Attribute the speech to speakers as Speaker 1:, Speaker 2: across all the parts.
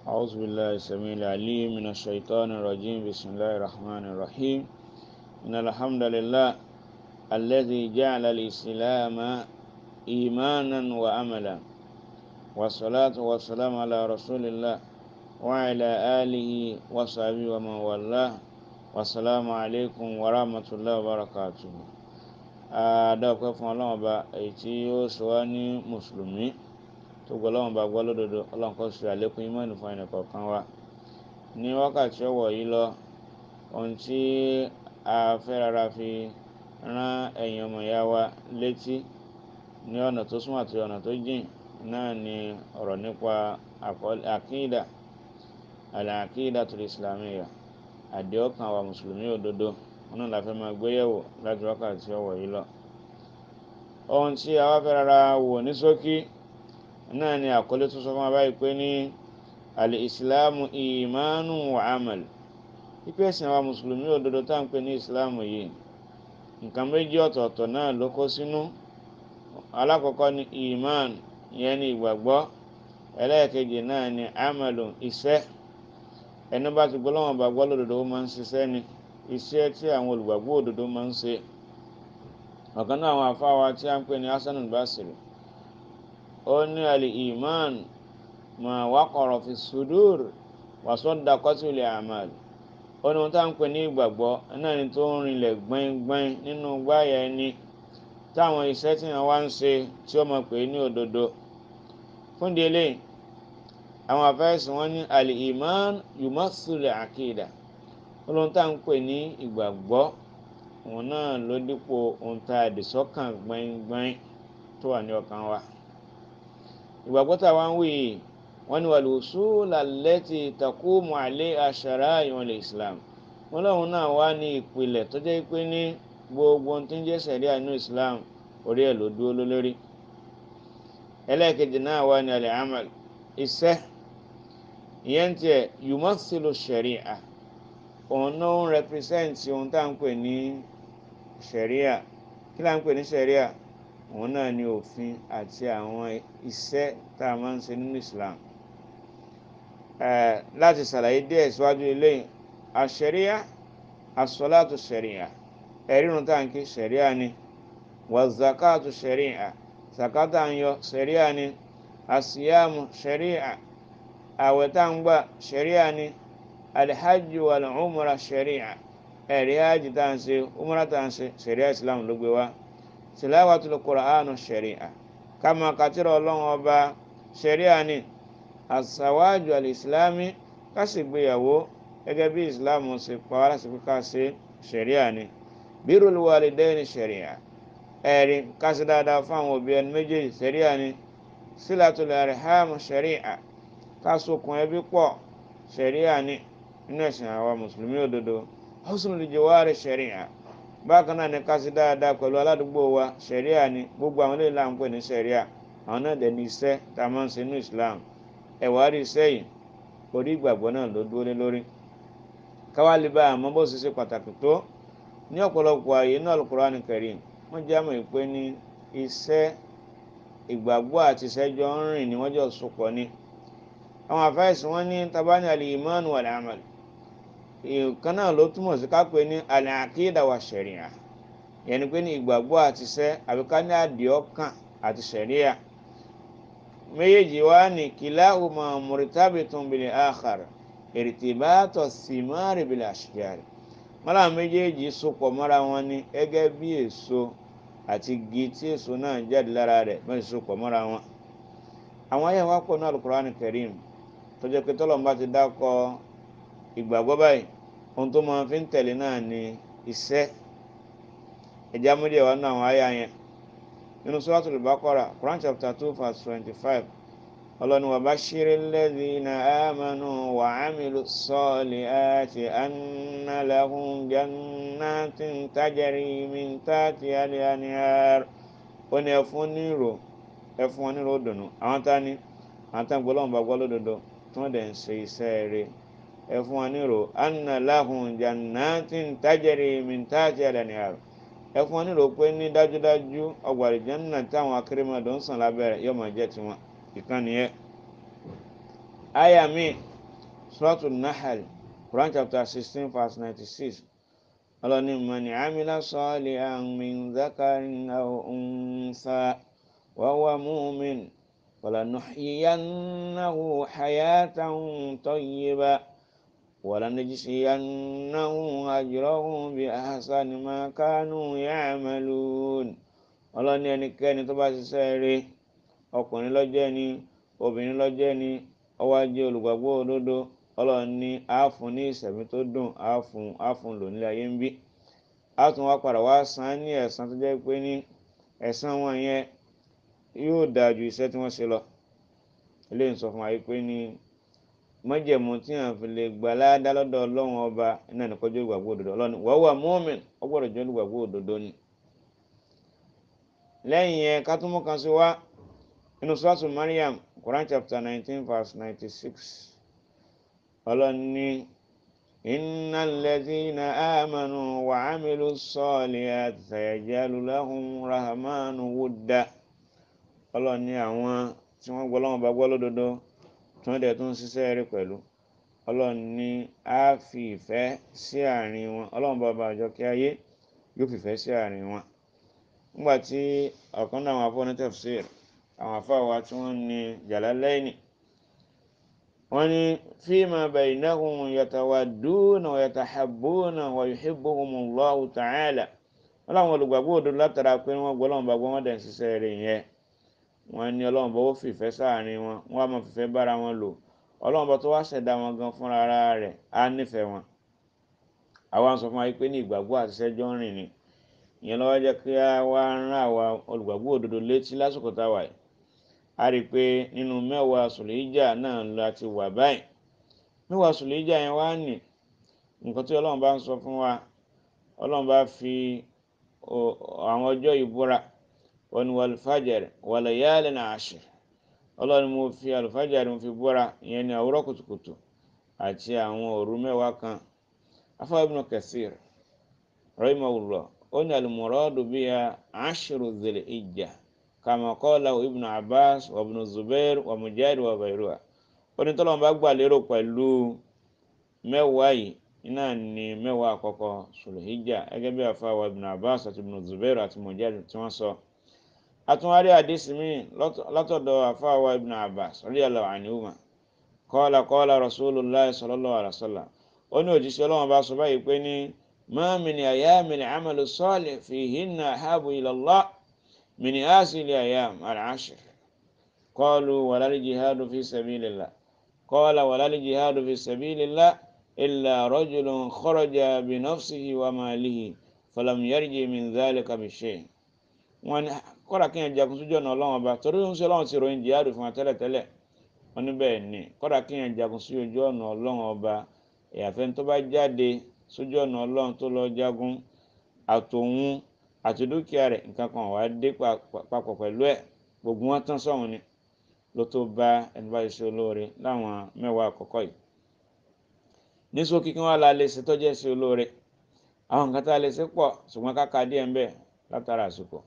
Speaker 1: أعوذ بالله السميع العليم من الشيطان الرجيم بسم الله الرحمن الرحيم إن الحمد لله الذي جعل الإسلام إيمانا وأملا والصلاة والسلام على رسول الله وعلى آله وصحبه ومن والاه والسلام عليكم ورحمة الله وبركاته adáwọ̀pẹ́ fún ọlọ́run ọba èyí tí ó sọ wá ní mùsùlùmí tó gbọ́ ọlọ́run ọba gbọ́ lódodo ọlọ́run kó ṣe àlékún ìmọ̀ọ́nì fún ẹnì kọ̀ọ̀kan wa ní wákàtí ọ̀wọ̀ yìí lọ ohun tí a fẹ́ rárá fi rán ẹ̀yin ọmọ ìyá wa létí ní ọ̀nà tó súnmọ́ àti ọ̀nà tó jìn náà ni ọ̀rọ̀ nípa àkídà àlàkídà tó islamiyya àdéhùn wa mùsùlùmí òdodo wọn náà la fẹ́ máa gbéyẹ̀wò láti wákàtí ọ̀wọ̀ yìí lọ. ohun tí a wá fẹ́ rárá wò ní ṣókí náà ni àkọlé tó sọ fún wa báyìí pé ní àlè ìsìláàmù ìmánu wa amal pípé ẹ̀sìn àwa mùsùlùmí òdodo tá à ń pè ní ìsìláàmù yìí nǹkan méjì ọ̀tọ̀ọ̀tọ̀ náà ló kó sínú alákọ̀ọ́kọ́ ni ìmán ìyẹn ni ìgbàgbọ́ ẹlẹ́ẹ̀kejì náà ni amalu iṣẹ́ ẹni bá ti gbọ́ lọ́wọ́ bá gbọ́ lódodo ó máa ń ṣiṣẹ́ ni iṣẹ́ tí àwọn olùgbàgbọ́ òdodo máa ń ṣe ọ̀kan náà àwọn afáwa tí a ń pè ní hasan al-basri ó ní àlè iman ma waqara fi sudur wa saddaqat bil a'mal ó ní wọn tá à ń pè ní ìgbàgbọ́ náà ni tó ń rinlẹ̀ gbẹ́ngbẹ́ng nínú gbáyà ẹni táwọn iṣẹ́ tí wọ́n wá ń ṣe tí ó mọ̀ pé ní òdodo fún délé àwọn afẹ́sùn wọn ní àlè iman yumathil aqida olóhun tá à ń pè ní ìgbàgbọ́ òun náà ló dípò ohun tá a dì sọ́kàn gbẹ́ngbẹ́ng tó wà ní ọkàn wa ìgbàgbọ́ tá a wá ń wí yìí wọ́n ní wal-usul allati taqumu alayha shara'i'ul islam wọ́n lóun náà wá ní ìpìlẹ̀ tó jẹ́ pé ní gbogbo ohun tí ń jẹ́ sẹ̀ríà nínú islam orí ẹ̀ ló dúró lórí ẹlẹ́ẹ̀kejì náà wá ní al-amal iṣẹ́ ìyẹn tiẹ̀ yumathilu shari'a òun náà ń rẹpírẹsẹ̀ǹtì ohun tá à ń pè ní sẹ̀ríà kí là ń pè ní sẹ̀ríà òun náà ní òfin àti àwọn iṣẹ́ tá a máa ń ṣe nínú Islam láti ṣàlàyé díẹ̀ síwájú eléyìí àṣẹríà àsọlátù sẹ̀ríà ẹ̀rírun tá à ń kí sẹ̀ríà ni wàzàkàtù sẹ̀ríà sàkátà ń yọ sẹ̀ríà ni àsíyàmù sẹ̀ríà àwẹ̀ tá à ń gbà sẹ̀ríà ni alhaji wal umra sharia ẹ̀rí hajj tá à ń ṣe umra tá à ń ṣe sharia islam ló gbé wá tilawatul qur'anu sharia kama katira ọlọ́run ọba sharia ni asawaju alislami ká sì gbéyàwó gẹ́gẹ́ bí islam ṣe pa wá láti fi ká ṣe sharia ni birrul walidaini sharia ẹ̀rí ká sì dáadáa fún àwọn òbí ẹni méjèèjì sharia ni silatul arham sharia ká sokùn ẹbí pọ̀ sharia ni nínú ẹ̀sìn àwa mùsùlùmí òdodo husnul jiwari sharia bákan náà ní kásí dáadáa pẹ̀lú aládùúgbò wa sharia ni gbogbo àwọn eléyìí là ń pè ní sharia àwọn náà dẹ̀ ní iṣẹ́ tá a máa ń ṣe ní islam ẹ̀wà rí iṣẹ́ yìí orí ìgbàgbọ́ náà ló dúró lé lórí káwá lè bá àmọ́ bó ṣe ṣe pàtàkì tó ní ọ̀pọ̀lọpọ̀ ààyè náà al-Qur'an Karim wọ́n jẹ́ àmọ̀ ìpè ní iṣẹ́ ìgbàgbọ́ àti iṣẹ́ jọ ń rìn ní wọ́n jọ sopọ̀ ni àwọn àfáìsì wọn ní tabani al-iman wal-amal ìkan náà ló túmọ̀ sí ká pé ní al-aqida wa sharia yẹn ni pé ní ìgbàgbọ́ àti iṣẹ́ àbí ká ní àdìọ́kàn àti sharia méjèèjì wá ní kilahuma murtabitun bil akhar irtibata thimari bil ashjar mọ́lá méjèèjì sopọ̀ mọ́ra wọn ní gẹ́gẹ́ bí èso àti igi tí èso náà jáde lára rẹ̀ mẹ́rin sopọ̀ mọ́ra wọn àwọn ayé wa pọ̀ ní al-Qur'an Karim tó jẹ́ pé tọ́lọ́mùbá ti dákọ̀ ìgbàgbọ́ báyìí ohun tó máa fi ń tẹ̀lé náà ni iṣẹ́ ẹ̀já múdìẹ̀ wà nínú àwọn àyà yẹn nínú Suratul Baqara Quran chapter two verse twenty-five ọlọ́ni wa bashiril ladhina amanu wa amilu salihati anna lahum jannatin tajri min tahtiha al-anhar ó ní ẹ̀fún nírò ẹ̀fún wọn nírò dùnú àwọn tá ní àwọn tá ń gbọ́ lọ́wọ́ bá gbọ́ lódodo tí wọ́n dẹ̀ ń ṣe iṣẹ́ rẹ̀ ẹ fún wọn nírò anna lahum jannatin tajri min tahtiha al-anhar ẹ fún wọn nírò pé ní dájúdájú ọgbà àlùjánnà táwọn akérèmọdò ń sàn lábẹ́ rẹ̀ yóò máa jẹ́ tiwọn ìkan nìyẹn. àyà mi suratul nahl quran chapter sixteen verse ninety-six ọlọ́ni mọ̀ni amila salihan min dhakarin aw untha wa huwa mu'min falanuhyiyannahu hayatan tayyiba walanajziyannahum ajrahum bi ahsani ma kanu ya'malun ọlọ́ni ẹnikẹ́ni tó bá ṣiṣẹ́ rí ọkùnrin lọ́jẹ́ ni obìnrin lọ́jẹ́ ni ó wá jẹ́ olùgbàgbọ́ òdodo ọlọ́run ní àáfún ní ìsẹ̀mí tó dùn àáfún àáfún lò nílé ayé ń bí a tún wá padà wá san án ní ẹ̀san tó jẹ́ pé ní ẹ̀san wọn yẹn yóò dáa ju iṣẹ́ tí wọ́n ṣe lọ eléyìí ń sọ fún wa yìí pé ní májẹ̀mú tí à ń fi lè gbà láàdá lọ́dọ̀ ọlọ́run ọba iná nìkan jẹ́ olùgbàgbọ́ òdodo ọlọ́run wọ́n wà mọ́ọ̀mìn ó gbọ́dọ̀ jẹ́ olùgbàgbọ́ òdodo ni lẹ́yìn yẹn ká tún mú kan sí wá inú sọ́ọ̀tù Maryam Quran chapter nineteen verse ninety-six ọlọ́ni iná lẹ́dínà àmànù wà ámìlú sọ́ọ̀lì àtẹ̀jẹ́lú lahum rahmanu wúdà ọlọ́ni àwọn tí wọ́n gbọ́ lọ́wọ́ bá gbọ́ lódodo tí wọ́n dẹ̀ tún ṣiṣẹ́ rí pẹ̀lú ọlọ́ni á fi ìfẹ́ sí àárín wọn ọlọ́run bá bá àjọ kí ayé yóò fìfẹ́ sí àárín wọn nígbà tí ọ̀kan náà àwọn afọ́ ní tafsir àwọn afọ́ wa tí wọ́n ní Jalalaini wọ́n ní fíìmà baynahum yatawadduna wa yatahabbuna wa yuhibbuhumullahu ta'ala wọ́n láwọn olùgbàgbọ́ òdodo látara pé wọ́n gbọ́ lọ́wọ́ bá gbọ́ wọ́n dẹ̀ ń ṣiṣẹ́ rẹ̀ yẹn wọ́n ní ọlọ́run bá ó fìfẹ́ sáàrin wọn wọ́n á máa fìfẹ́ bára wọn lò ọlọ́run bá tó wá ṣẹ̀dá wọn gan fúnra ara rẹ̀ á nífẹ̀ẹ́ wọn àwa sọ fún wa pé ní ìgbàgbọ́ àti iṣẹ́ jọ ń rìn ni ìyẹn lọ́wọ́ jẹ́ kí a wá rán àwa olùgbàgbọ́ òdodo létí lásìkò táwa yìí a rí i pé nínú mẹ́wàá sùlẹ́jà náà la ti wà báyìí mẹ́wàá sùlẹ́jà yẹn wá nì nǹkan tí ọlọ́run bá ń sọ fún wa ọlọ́run bá fi àwọn ọjọ́ ìbúra wọn ni wàlúfàjẹrẹ wàlẹyàlẹ náà àṣẹ ọlọ́run mo fi àlùfàjẹrẹ mo fi búra ìyẹn ní àwòrán kùtùkùtù àti àwọn òru mẹ́wàá kan afáwọn Ibn Kathir rahimahullah ó ní al-muradu biha ashru dhil hijja kama qalahu Ibn Abbas wa Ibn Zubair wa Mujahid wa ghayruha ó ní tọ́lọ́mù bá gbà lérò pẹ̀lú mẹ́wàá yìí iná ní mẹ́wàá àkọ́kọ́ Sulhijja gẹ́gẹ́ bí àfáwọn Ibn Abbas àti Ibn Zubair àti Mujahid tí wọ́n sọ àtúnwárí àdísì mi látọ̀dọ̀ àfáwà ibn abbas radiyallahu anhuma qala qala rasulullah sallallahu alaihi wasallam ó ní òjíṣẹ́ ọlọ́run bá sọ báyìí pé ní ma min ayyamin amalu salih fihinna ahabu ila Allah min asili ayyam al-ashr qalu walal jihadu fi sabilillah qala walal jihadu fi sabilillah illa rajulun kharaja bi nafsihi wa malihi falam yarji min dhalika bi shay' wọn ni kọ́dà kí yẹn jagun sójú ọ̀nà ọlọ́run ọba torí ń sọ ọlọ́run ti ròyìn jihadu fún wa tẹ́lẹ̀tẹ́lẹ̀ wọn ní bẹ́ẹ̀ ni kọ́dà kí yẹn jagun sí ojú ọ̀nà ọlọ́run ọba ìyàfẹ́ tó bá jáde sójú ọ̀nà ọlọ́run tó lọ jagun àtòun àti dúkìá rẹ̀ nǹkan kan wàá dé papọ̀ pẹ̀lú ẹ̀ gbogbo wọn tán sọ̀hún ni ló tó bá ẹni bá ṣe olóore láwọn mẹ́wàá àkọ́kọ́ yìí ní ṣókí kí wọ́n la lè ṣe tọ́jú ẹ̀ṣẹ̀ olóore àwọn nǹkan tá a lè ṣe pọ̀ ṣùgbọ́n káka díẹ̀ ń bẹ látara àsìkò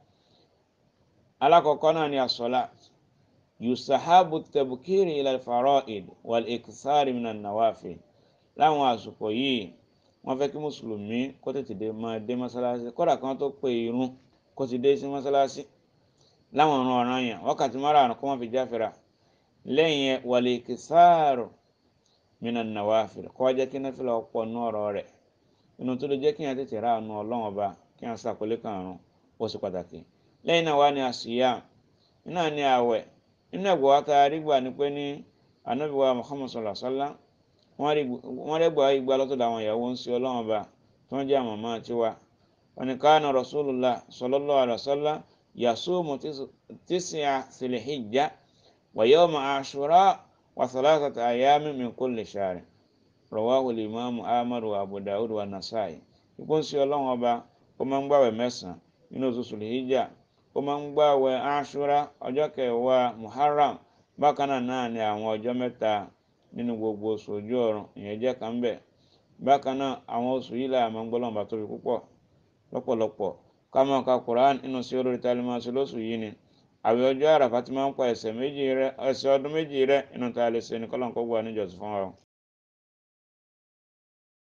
Speaker 1: alákọ̀ọ́kọ́ náà ni àsọ̀lá yusahabu tabukiri ilal fara'id wal ikisari minan nawafil láwọn àsìkò yìí wọ́n fẹ́ kí mùsùlùmí kó tètè dé máa dé mọ́sálásí kódà kan tó pè irun kó ti dé sí mọ́sálásí láwọn ọ̀ràn ọ̀ràn yẹn wákàtí márùn-ún kó wọ́n fi jáfẹ́ra lẹ́yìn yẹn wal ikisari minan nawafil kó wá jẹ́ kí náfìlà ọ̀pọ̀ nú ọ̀rọ̀ rẹ̀ inú tó lè jẹ́ kí yẹn tètè rà àánú ọlọ́run ọba kí yẹn sàkólé kàrún ó sì pàtàkì lẹ́yìn náà wá ní àṣìyá iná ní àwẹ̀ nínú ẹ̀gbọ́ wa tá a rí gbà ní pé ní anábìwá Muhammad sallallahu alaihi wasallam wọ́n rẹ̀ gbà igba lọ́tọ̀dọ̀ àwọn ìyàwó ń ṣe ọlọ́run ọba tí wọ́n jẹ́ àmọ̀mọ́ tiwa wọn ni kana rasulullah sallallahu alaihi wasallam yasumu tis'a fil hijja wa yawma ashura wa thalathata ayyamin min kulli shahr rawahu al-imam ahmad wa abu dawud wa nasa'i ikú ń ṣe ọlọ́run ọba ó máa ń gbàwẹ̀ mẹ́sàn-án nínú oṣù sùlìhíjà ó máa ń gbààwẹ̀ aṣúra ọjọ́ kẹwàá muharram bákan náà náà ni àwọn ọjọ́ mẹ́ta nínú gbogbo oṣù ojú ọ̀run ìyẹn jẹ́ kan bẹ̀ bákan náà àwọn oṣù yìí là máa ń gbọ́ lọ́nba tóbi púpọ̀ lọ́pọ̀lọpọ̀ ká máa ka quran nínú sí olórí tá a lè máa ṣe lóṣù yìí ni àwẹ̀ ọjọ́ àràfà ti máa ń pa ẹ̀ṣẹ̀ méjì rẹ ẹ̀ṣẹ̀ ọdún méjì rẹ inú tá a lè ṣe ní kọ́lọ́n kó gbà níjọ́sìn fún wa.